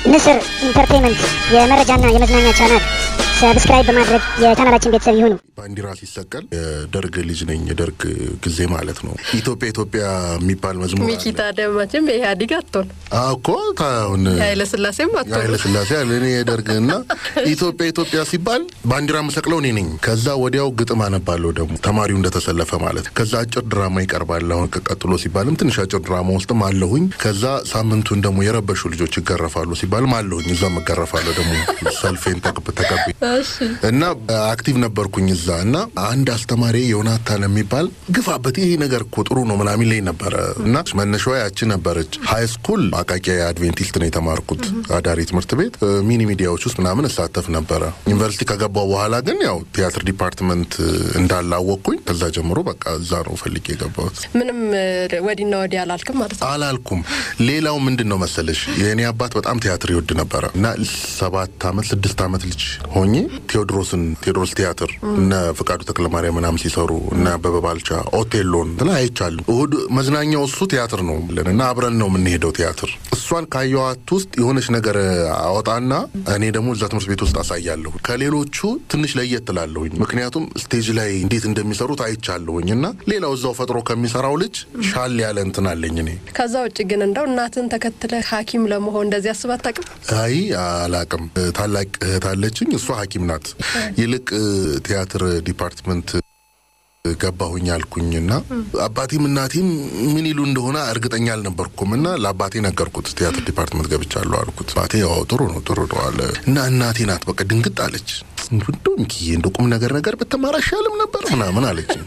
ንስር ኢንተርቴንመንት የመረጃና የመዝናኛ ቻናል ሰብስክራይብ በማድረግ የቻናላችን ቤተሰብ ይሁኑ። ባንዲራ ሲሰቀል የደርግ ልጅ ነኝ፣ የደርግ ጊዜ ማለት ነው። ኢትዮጵያ ኢትዮጵያ የሚባል መዝሙር ሚኪ አለ። ታዲያ መቼም የኢህአዴግ አትሆን አዎ እኮ ታሁን የኃይለ ስላሴም አትሆን ኃይለ ስላሴ አለ እኔ የደርግ እና ኢትዮጵያ ኢትዮጵያ ሲባል ባንዲራ የምሰቅለው እኔ ነኝ። ከዛ ወዲያው ግጥም አነባለሁ ደግሞ ተማሪው እንደተሰለፈ ማለት ከዛ አጭር ድራማ ይቀርባል። አሁን ቀጥሎ ሲባልም ትንሽ አጭር ድራማ ውስጥም አለሁኝ። ከዛ ሳምንቱን ደግሞ የረበሹ ልጆች ይገረፋሉ ሲባልም አለሁኝ። እዛም እገረፋለሁ ደግሞ ሰልፌን ተቀብ ተቀብ እሺ እና አክቲቭ ነበርኩኝ እዛ እና አንድ አስተማሪ ዮናታን የሚባል ግፋበት ይሄ ነገር እኮ ጥሩ ነው ምናምን ላይ ነበረ እና መነሻዋ ያቺ ነበረች። ሀይ ስኩል አቃቂ አድቬንቲስት ነው የተማርኩት አዳሪ ትምህርት ቤት እ፣ ሚኒ ሚዲያዎች ውስጥ ምናምን እሳተፍ ነበረ። ዩኒቨርሲቲ ከገባው በኋላ ግን ያው ቲያትር ዲፓርትመንት እ፣ እንዳላወቅኩኝ ከዛ ጀምሮ በቃ እዛ ነው ፈልጌ የገባሁት። ምንም እ፣ ወዲና ወዲህ አላልክም ማለት ነው። አላልኩም። ሌላው ምንድን ነው መሰለሽ የእኔ አባት በጣም ቲያትር ይወድ ነበረ እና ሰባት ዓመት ስድስት ዓመት ልጅ ሆኜ ቴዎድሮስን ቴዎድሮስ ቲያትር እነ ፍቃዱ ተክለማርያም ምናምን ሲሰሩ እነ አበበ ባልቻ ኦቴሎን እንትን አይቻሉ። እሁድ መዝናኛው እሱ ቲያትር ነው ብለን እና አብረን ነው የምንሄደው ቲያትር። እሷን ካየዋት ውስጥ የሆነች ነገር አወጣና እኔ ደግሞ እዛ ትምህርት ቤት ውስጥ አሳያለሁ። ከሌሎቹ ትንሽ ለየት ትላለሁኝ፣ ምክንያቱም ስቴጅ ላይ እንዴት እንደሚሰሩት አይቻለሁኝ እና ሌላው እዛው ፈጥሮ ከሚሰራው ልጅ ሻል ያለ እንትን አለኝ እኔ ከዛ ውጭ ግን እንደው እናትን ተከትለ ሐኪም ለመሆን እንደዚህ አስብ አታውቅም? አይ አላቅም። ታላቅ እህት አለችኝ፣ እሷ ሐኪም ናት። ይልቅ እ፣ ቲያትር ዲፓርትመንት ገባሁኝ አልኩኝና አባቴም እናቴም ምን ይሉ እንደሆነ እርግጠኛ አልነበርኩም እና ለአባቴ ነገርኩት። ቲያትር ዲፓርትመንት ገብቻለሁ አልኩት። አባቴ ያው ጥሩ ነው ጥሩ ነው አለ እና እናቴ ናት በቃ ድንግጥ አለች። እንደው ሚኪዬ እንደ ቁም ነገር ነገር ብትማር አይሻልም ነበር ምናምን አለችኝ።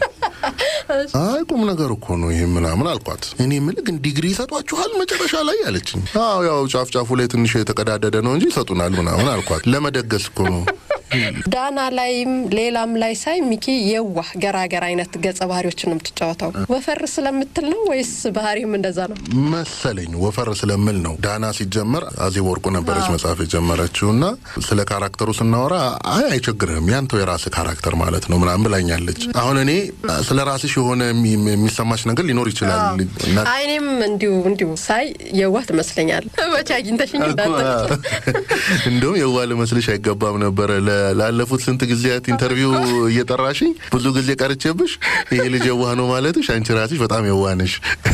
አይ ቁም ነገር እኮ ነው ይሄ ምናምን አልኳት። እኔ የምልህ ግን ዲግሪ ይሰጧችኋል መጨረሻ ላይ አለችኝ። አዎ ያው ጫፍ ጫፉ ላይ ትንሽ የተቀዳደደ ነው እንጂ ይሰጡናል ምናምን አልኳት። ለመደገስ እኮ ነው ዳና ላይም ሌላም ላይ ሳይ ሚኪ የዋህ ገራገር አይነት ገጸ ባህሪዎችን ነው የምትጫወተው። ወፈር ስለምትል ነው ወይስ ባህሪም እንደዛ ነው? መሰለኝ ወፈር ስለምል ነው። ዳና ሲጀመር አዜብ ወርቁ ነበረች መጽሐፍ የጀመረችው እና ስለ ካራክተሩ ስናወራ አይ አይቸግርህም ያንተው የራስህ ካራክተር ማለት ነው ምናምን ብላኛለች። አሁን እኔ ስለ ራስሽ የሆነ የሚ- የሚሰማሽ ነገር ሊኖር ይችላል እና አይ እኔም እንዲሁ እንዲሁ ሳይ የዋህ ትመስለኛል። መቼ አግኝተሽኝ እንዳጠ እንደውም የዋ ልመስልሽ አይገባም ነበረ። ለ- ላለፉት ስንት ጊዜያት ኢንተርቪው እየጠራሽኝ ብዙ ጊዜ ቀርቼብሽ ይሄ ልጅ የዋህ ነው ማለትሽ አንቺ ራስሽ በጣም የዋህ ነሽ።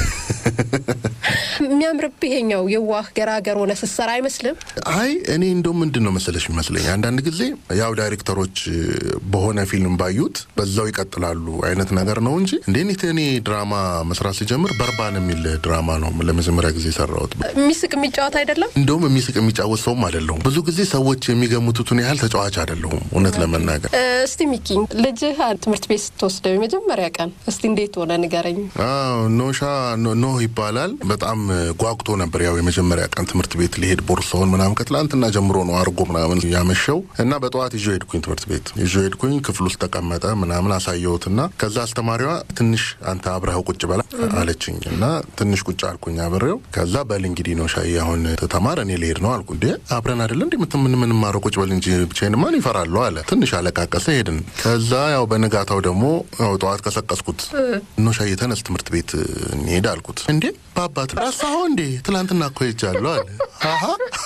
የሚያምርብህ ይሄኛው የዋህ ገራገር ሆነ ስትሰራ አይመስልም? አይ እኔ እንደውም ምንድን ነው መሰለሽ ይመስለኝ አንዳንድ ጊዜ ያው ዳይሬክተሮች በሆነ ፊልም ባዩት በዛው ይቀጥላሉ አይነት ነገር ነው እንጂ እንዴት እኔ ድራማ መስራት ሲጀምር በርባን የሚል ድራማ ነው ለመጀመሪያ ጊዜ የሰራሁት። የሚስቅ የሚጫወት አይደለም። እንደውም የሚስቅ የሚጫወት ሰውም አይደለሁም። ብዙ ጊዜ ሰዎች የሚገምቱትን ያህል ተጫዋች አይደለሁም እውነት ለመናገር እ፣ እስቲ ሚኪ ልጅህ ትምህርት ቤት ስትወስደው የመጀመሪያ ቀን እስቲ እንዴት ሆነ ንገረኝ። አዎ ኖሻ ኖ- ኖህ ይባላል። በጣም ጓጉቶ ነበር። ያው የመጀመሪያ ቀን ትምህርት ቤት ሊሄድ ቦርሳውን ምናምን ከትላንትና ጀምሮ ነው አርጎ ምናምን ያመሸው እና በጠዋት ይዞ ሄድኩኝ ትምህርት ቤት ይዞ ሄድኩኝ። ክፍል ውስጥ ተቀመጠ ምናምን አሳየሁትና ከዛ አስተማሪዋ ትንሽ አንተ አብረኸው ቁጭ በላ አለችኝ እና ትንሽ ቁጭ አልኩኝ አብሬው። ከዛ በል እንግዲህ ነው ሻይ አሁን ተማር እኔ ልሄድ ነው አልኩ። እንዴ አብረን አይደለ እንዴ ምት ምን ምንማረው ቁጭ በል እንጂ ብቻዬን ማን ይፈራለሁ አለ። ትንሽ አለቃቀሰ ሄድን። ከዛ ያው በንጋታው ደግሞ ያው ጠዋት ቀሰቀስኩት ኖ ሻይ ተነስ ትምህርት ቤት እንሄድ አልኩት። እንዴ በአባት ረሳኸው እንዴ ትላንትና እኮ ሄጃለሁ አለ። አሀ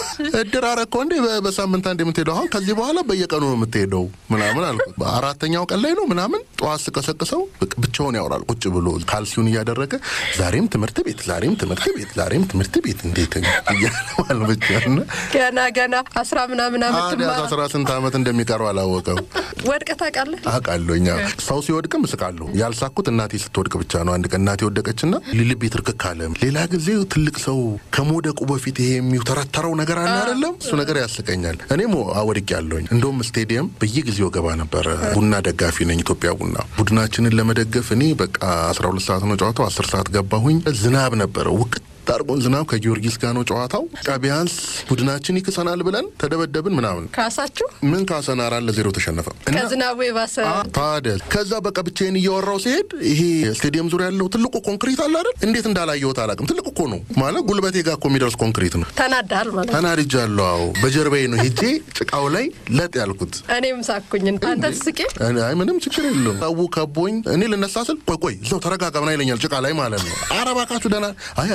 እድር አረከው እንዴ በ- በሳምንት አንድ የምትሄደው አሁን ከዚህ በኋላ በየቀኑ ነው የምትሄደው ምናምን አልኩት። በአራተኛው ቀን ላይ ነው ምናምን ጠዋት ስቀሰቅሰው ብቅ- ብቻውን ያወራል ቁጭ ብሎ ካልሲውን እያደረገ ዛሬም ትምህርት ቤት ዛሬም ትምህርት ቤት ዛሬም ትምህርት ቤት እንዴት እያለ ማለት ብቻ እና ገና ገና አስራ ምናምን አመት ታዲያ ትማራ አስራ ስንት ዓመት እንደሚቀረው አላወቀው። ወድቀህ ታውቃለህ? አውቃለሁ እኛ ሰው ሲወድቅም እስቃለሁ። ያልሳኩት እናቴ ስትወድቅ ብቻ ነው። አንድ ቀን እናቴ ወደቀችና ልቤ ትርክክ አለ። ሌላ ጊዜ ትልቅ ሰው ከመውደቁ በፊት ይሄ የሚውተረተረው ነገር አለ አይደለም? እሱ ነገር ያስቀኛል። እኔም ወድቅ ያለሁኝ እንደውም ስቴዲየም በየጊዜው ገባ ነበረ። ቡና ደጋፊ ነኝ፣ ኢትዮጵያ ቡና ቡድናችንን ለመደገፍ እኔ በቃ 12 ሰዓት ነው ጨዋታው። 10 ሰዓት ገባሁኝ። ዝናብ ነበረ ውቅት ጣርቆን ዝናብ ከጊዮርጊስ ጋር ነው ጨዋታው። በቃ ቢያንስ ቡድናችን ይክሰናል ብለን ተደበደብን ምናምን ካሳችሁ ምን ካሰን አራት ለዜሮ ተሸነፈ እና ከዝናቡ የባሰ ታዲያ ከዛ በቃ ብቻዬን እያወራው ሲሄድ ይሄ ስቴዲየም ዙሪያ ያለው ትልቁ ኮንክሪት አለ አይደል? እንዴት እንዳላየሁት አላውቅም። ትልቅ እኮ ነው ማለት ጉልበቴ ጋር እኮ የሚደርስ ኮንክሪት ነው። ተናዳል ማለት ነው። ተናድጃለሁ። አዎ በጀርባዬ ነው ሄጄ ጭቃው ላይ ለጥ ያልኩት። እኔም ሳኩኝ። አንተ ትስቄ እኔ- አይ ምንም ችግር የለውም። ሰው ከቦኝ እኔ ልነሳ ስል ቆይ ቆይ እዛው ተረጋጋ ምናምን ይለኛል ጭቃ ላይ ማለት ነው። ኧረ እባካችሁ ደህና አይ አይደለ አዙሮ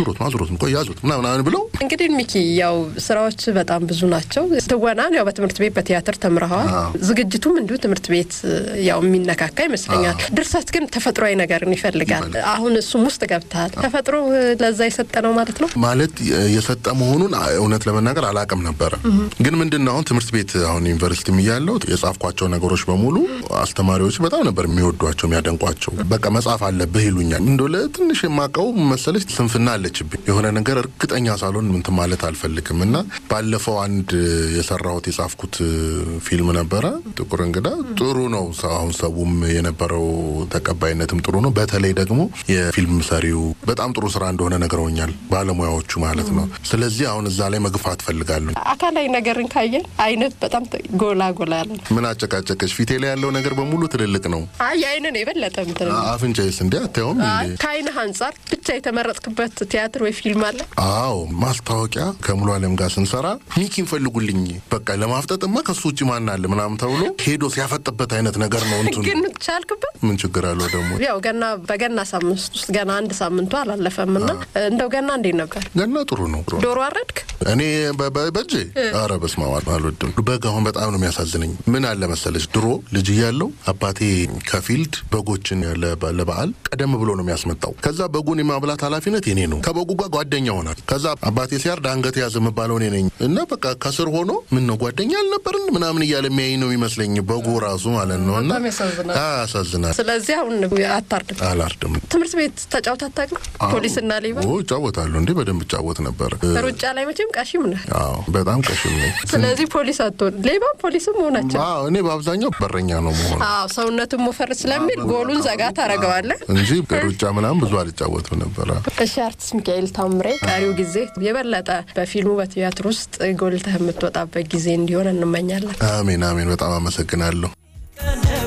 አዙሩት አዙሩት ቆይ ያዙት ምናምን ምናምን ብለው እንግዲህ ሚኪ ያው ስራዎች በጣም ብዙ ናቸው። ትወናን ያው በትምህርት ቤት በቲያትር ተምረኸዋል። ዝግጅቱም እንዲሁ ትምህርት ቤት ያው የሚነካካ ይመስለኛል። ድርሰት ግን ተፈጥሯዊ ነገርን ይፈልጋል። አሁን እሱም ውስጥ ገብተሃል። ተፈጥሮ ለዛ የሰጠ ነው ማለት ነው። ማለት የሰጠ መሆኑን እውነት ለመናገር አላቅም ነበረ። ግን ምንድን ነው አሁን ትምህርት ቤት አሁን ዩኒቨርሲቲ እያለሁ የጻፍኳቸው ነገሮች በሙሉ አስተማሪዎች በጣም ነበር የሚወዷቸው የሚያደንቋቸው። በቃ መጻፍ አለብህ ይሉኛል። እንደ ለትንሽ የማውቀው መሰለች ስንፍና አለችብኝ። የሆነ ነገር እርግጠኛ ሳልሆን ምንትን ማለት አልፈልግም እና ባለፈው አንድ የሰራሁት የጻፍኩት ፊልም ነበረ ጥቁር እንግዳ ጥሩ ነው። አሁን ሰቡም የነበረው ተቀባይነትም ጥሩ ነው። በተለይ ደግሞ የፊልም ሰሪው በጣም ጥሩ ስራ እንደሆነ ነግረውኛል፣ ባለሙያዎቹ ማለት ነው። ስለዚህ አሁን እዛ ላይ መግፋት ፈልጋለሁ። አካላዊ ነገርን ካየን አይነት በጣም ጎላ ጎላ ያለ ነው። ምን አጨቃጨቀች? ፊቴ ላይ ያለው ነገር በሙሉ ትልልቅ ነው። አይ አይንን የበለጠ ምትን አፍንጫዬስ እንዲ አታየውም? እንዴ? ከአይንህ አንጻር ብቻ የተመረጥክበት ቲያትር ወይ ፊልም አለ? አዎ ማስታወቂያ ከሙሉ አለም ጋር ስንሰራ ሚኪን ፈልጉልኝ፣ በቃ ለማፍጠጥማ ከሱ ውጭ ማን አለ ምናምን ተብሎ ሄዶ ሲያፈጥበት አይነት ነገር ነው። እንትኑ ግን ቻልክበት? ምን ችግር አለው ደግሞ? ያው ገና በገና ሳምንት ውስጥ ገና አንድ ሳምንቱ አላለፈም እና እንደው ገና እንዴት ነበር? ገና ጥሩ ነው። ዶሮ አረድክ? እኔ በ- በ- በእጄ ኧረ በስመ አብ አልወድም። በግ አሁን በጣም ነው የሚያሳዝነኝ። ምን አለ መሰለች ድሮ ልጅ እያለሁ አባቴ ከፊልድ በጎችን ለበ- ለበዓል ቀደም ብሎ ነው የሚያስመጣው። ከዛ በጉን የማብላት ኃላፊነት የኔ ነው። ከበጉ ጋር ጓደኛ ሆናል። ከዛ አባቴ ሲያርድ አንገት ያዝ የምባለው እኔ ነኝ እና በቃ ከስር ሆኖ ምን ነው ጓደኛ አልነበርን ምናምን እያለ የሚያይ ነው የሚመስለኝ በጉ ራሱ ማለት ነው። እና በጣም ያሳዝናል። አዎ፣ ያሳዝናል። ስለዚህ አሁን አታርድም። አላርድም። ትምህርት ቤት ተጫውተህ አታውቅም? ፖሊስና ሌባ ኦ እጫወታለሁ እንዴ በደንብ እጫወት ነበር። ሩጫ ላይ መቼም ቀሺም ነህ። አዎ በጣም ቀሽም ነኝ። ስለዚህ ፖሊስ አትሆን፣ ሌባም ፖሊስም መሆናቸው አዎ እኔ በአብዛኛው በረኛ ነው መሆን አዎ ሰውነቱን ሞፈር ስለሚል ጎሉን ዘጋ ታደርገዋለህ። እንጂ ሩጫ ምናምን ብዙ አልጫወትም ነበረ። እሺ አርቲስት ሚካኤል ታምሬ ቀሪው ጊዜ የበለጠ በፊልሙ በቲያትር ውስጥ ጎልተህ የምትወጣበት ጊዜ እንዲሆን እንመኛለን። አሜን አሜን። በጣም አመሰግናለሁ።